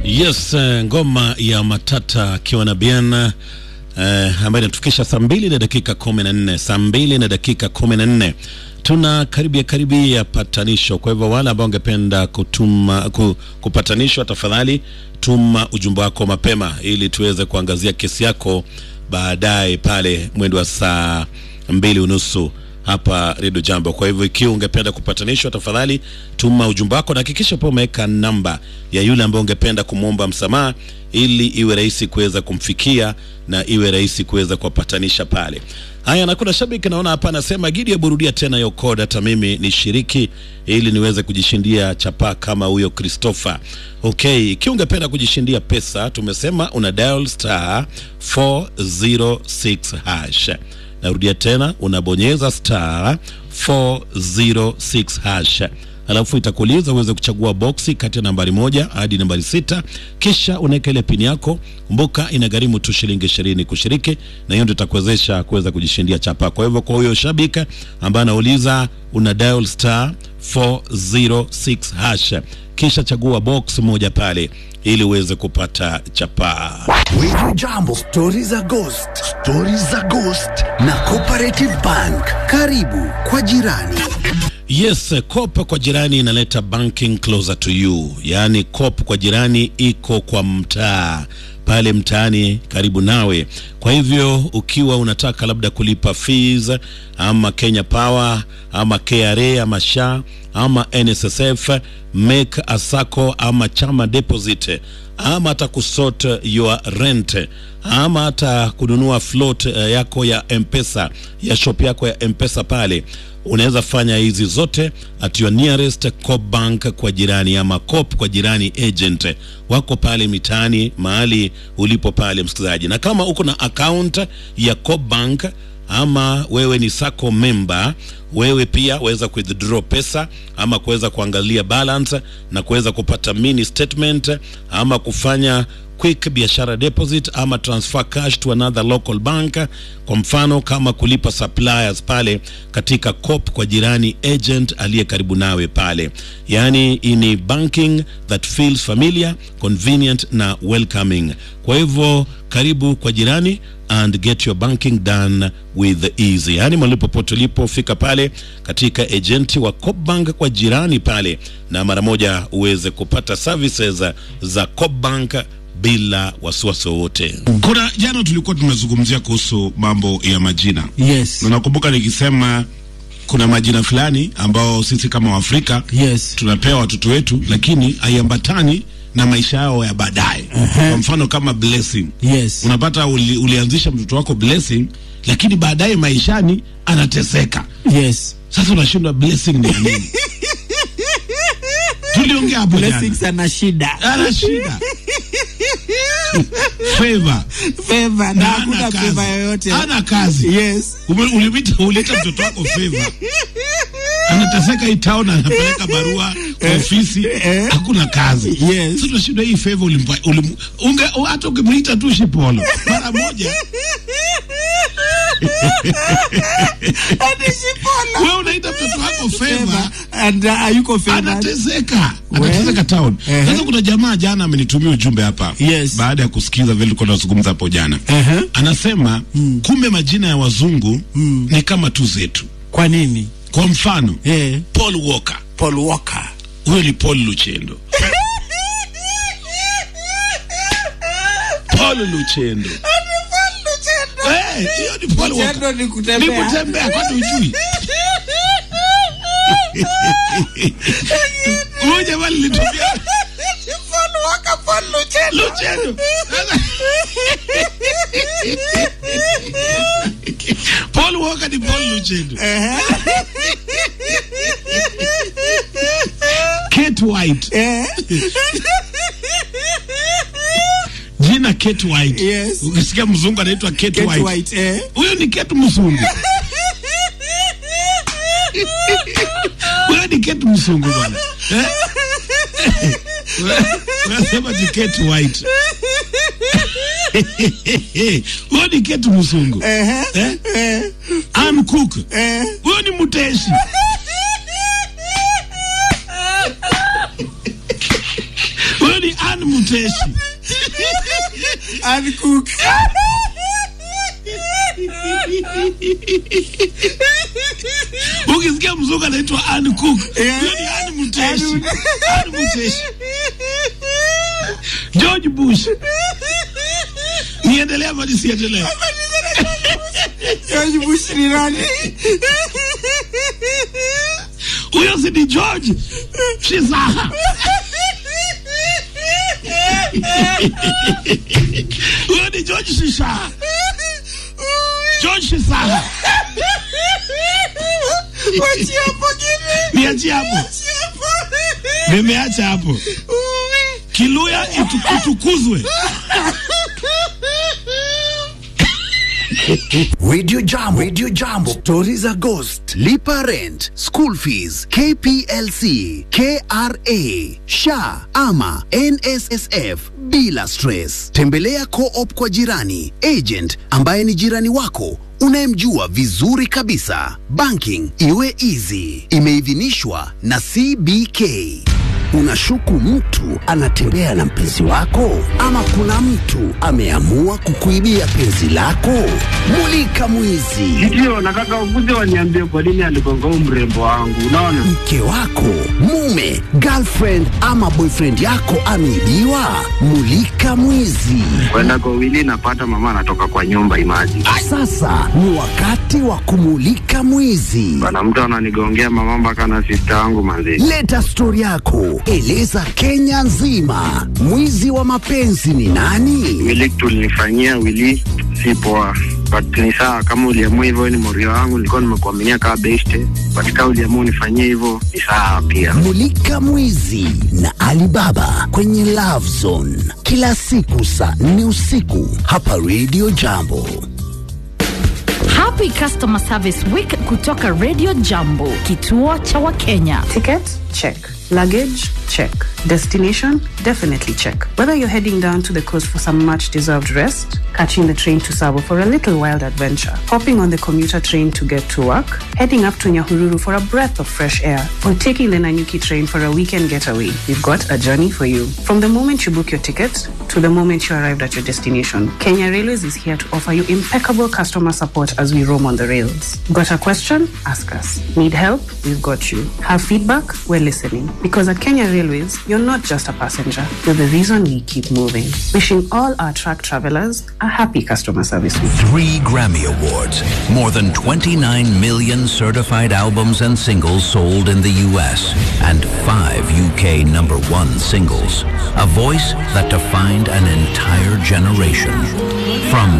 Yes, eh, ngoma ya Matata akiwa na Bien eh, ambayo inatufikisha saa mbili na dakika kumi na nne saa mbili na dakika kumi na nne tuna karibia karibia patanisho. Kwa hivyo wale ambao wangependa kutuma ku, kupatanishwa, tafadhali tuma ujumbe wako mapema ili tuweze kuangazia kesi yako baadaye pale mwendo wa saa mbili unusu hapa Redio Jambo. Kwa hivyo ikiwa ungependa kupatanishwa, tafadhali tuma ujumbe wako na hakikisha pia umeweka namba ya yule ambaye ungependa kumwomba msamaha, ili iwe rahisi kuweza kumfikia na iwe rahisi kuweza kuwapatanisha pale. Haya, na kuna shabiki naona hapa anasema Gidi ya burudia tena hiyo code, hata mimi nishiriki ili niweze kujishindia chapa kama huyo Christopher. Okay, ikiwa ungependa kujishindia pesa, tumesema una dial star 406 hash narudia tena unabonyeza star 406 hash alafu itakuuliza uweze kuchagua boksi kati ya nambari moja hadi nambari sita kisha unaweka ile pini yako kumbuka inagharimu tu shilingi ishirini kushiriki na hiyo ndio itakuwezesha kuweza kujishindia chapa kwa hivyo kwa huyo shabiki ambaye anauliza una dial star 406 hash kisha chagua box moja pale ili uweze kupata chapaa Wiju Jambo, stori za ghost, stori za ghost na Cooperative Bank. Karibu kwa jirani. Yes, COP kwa jirani inaleta banking closer to you, yaani COP kwa jirani iko kwa mtaa pale mtaani karibu nawe. Kwa hivyo ukiwa unataka labda kulipa fees ama Kenya Power ama KRA ama SHA ama NSSF, make a sacco ama chama deposit ama hata kusort your rent ama hata kununua float uh, yako ya Mpesa ya shop yako ya Mpesa pale unaweza fanya hizi zote at your nearest Coop bank kwa jirani ama Coop kwa jirani agent wako pale mitaani mahali ulipo pale msikilizaji, na kama uko na account ya Coop bank ama wewe ni sacco member, wewe pia waweza withdraw pesa ama kuweza kuangalia balance na kuweza kupata mini statement ama kufanya quick biashara deposit ama transfer cash to another local bank. Kwa mfano kama kulipa suppliers pale katika Coop kwa jirani agent aliye karibu nawe pale, yaani ini banking that feels familiar, convenient na welcoming. Kwa hivyo karibu kwa jirani and get your banking done with easy, yaani mahali popote ulipofika pale katika agenti wa Coop Bank kwa jirani pale, na mara moja uweze kupata services za Coop Bank bila wasiwasi wowote. Kuna jana tulikuwa tumezungumzia kuhusu mambo ya majina. Yes. Na nakumbuka nikisema kuna majina fulani ambao sisi kama Waafrika Yes. tunapewa watoto wetu, lakini haiambatani na maisha yao ya baadaye. Kwa mfano kama Blessing, Yes. unapata uli, ulianzisha mtoto wako Blessing, lakini baadaye maishani anateseka. Yes. Sasa unashindwa Blessing ni ya nini? Tuliongea hapo jana. Blessings ana shida. Ana shida favor Favor na na hakuna ana favor kazi, yoyote. ana kazi Yes. Ume- ulimita uleta mtoto wako favor anateseka hii town anapeleka barua kwa ofisi hakuna kazi Yes. sasa tunashinda hii favor ulimpa ulim, unge hata ukimuita tu shipolo mara moja wewe unaita mtoto wako favor Favor and uh, hayuko favor. anateseka We. anateseka town Ehe. sasa kuna jamaa jana amenitumia ujumbe hapa Yes. baada ya kusikiza vile tulikuwa tunazungumza hapo jana Ehe. anasema kumbe majina ya wazungu ni kama tu zetu Kwa nini? kwa mfano Eh, Paul Walker Paul Walker. huyo ni Paul Luchendo Paul Luchendo Eh, hiyo ni Paul Walker Luchendo ni ni kutembea. kutembea kwani ujui huyo jamaa lilitumia Paul Walker, Paul Luchendo. Luchendo Paul Walker ni Paul Luchendo Kate White Eh, jina Kate White Yes. ukisikia mzungu anaitwa Kate, Kate White White. Eh. huyo ni Kate mzungu huyo ni Kate mzungu bwana Eh? unasema ni Kate White huyo ni Kate mzungu Eh? Ann Cook huyo ni mteshi huyo ni Ann Ann Muteshi. Ann Cook. Ukisikia mzungu anaitwa Ann Cook, Yeah. huyo ni Ann Muteshi. Ann- Ann Muteshi. George Bush. Niendelea ama nisiendelee? George Bush ni nani? Huyo si ni George Shizaha. Huyo ni George Shishaha. George Shizaha. Wachia hapo kimi. Niachie hapo. Wachia hapo. Nimeacha hapo. Kiluya itu, itukuzwe. Radio Jambo, Radio Jambo, Stories za Ghost, Lipa Rent, School Fees, KPLC, KRA, SHA ama NSSF bila stress. Tembelea Co-op kwa jirani, agent ambaye ni jirani wako unayemjua vizuri kabisa. Banking iwe easy. Imeidhinishwa na CBK. Unashuku mtu anatembea na mpenzi wako, ama kuna mtu ameamua kukuibia penzi lako? Mulika mwizi. Ndio, nataka ukuje waniambie kwa nini aligonga huu mrembo wangu. Unaona, Mke wako, mume, girlfriend ama boyfriend yako ameibiwa? Mulika mwizi. kwenda kwa wili napata mama anatoka kwa nyumba. Imaji Sasa ni wakati wa kumulika mwizi. bana, mtu ananigongea mama mpaka na sista yangu manzi. Leta stori yako, eleza Kenya nzima. Mwizi wa mapenzi ni nani? Wili tulinifanyia wili si poa, but ni sawa kama uliamua hivyo, ni morio wangu, nilikuwa nimekuaminia kama beste, but kama uliamua unifanyie hivyo ni sawa pia. Mulika Mwizi na Alibaba kwenye Love Zone kila siku saa nne usiku hapa Radio Jambo. Happy Customer Service Week kutoka Radio Jambo, kituo cha Wakenya. Ticket? Check. Luggage? Check. Destination? Definitely check. Whether you're heading down to the coast for some much deserved rest, catching the train to Sabo for a little wild adventure, hopping on the commuter train to get to work, heading up to Nyahururu for a breath of fresh air, or taking the Nanyuki train for a weekend getaway, we've got a journey for you. From the moment you book your ticket to the moment you arrived at your destination, Kenya Railways is here to offer you impeccable customer support as we roam on the rails. Got a question? Ask us. Need help? We've got you. Have feedback? We're listening. Because at Kenya Railways, you're not just a passenger, you're the reason we keep moving. Wishing all our track travelers a happy customer service week. Three Grammy Awards, more than 29 million certified albums and singles sold in the US, and five UK number one singles. A voice that defined an entire generation. From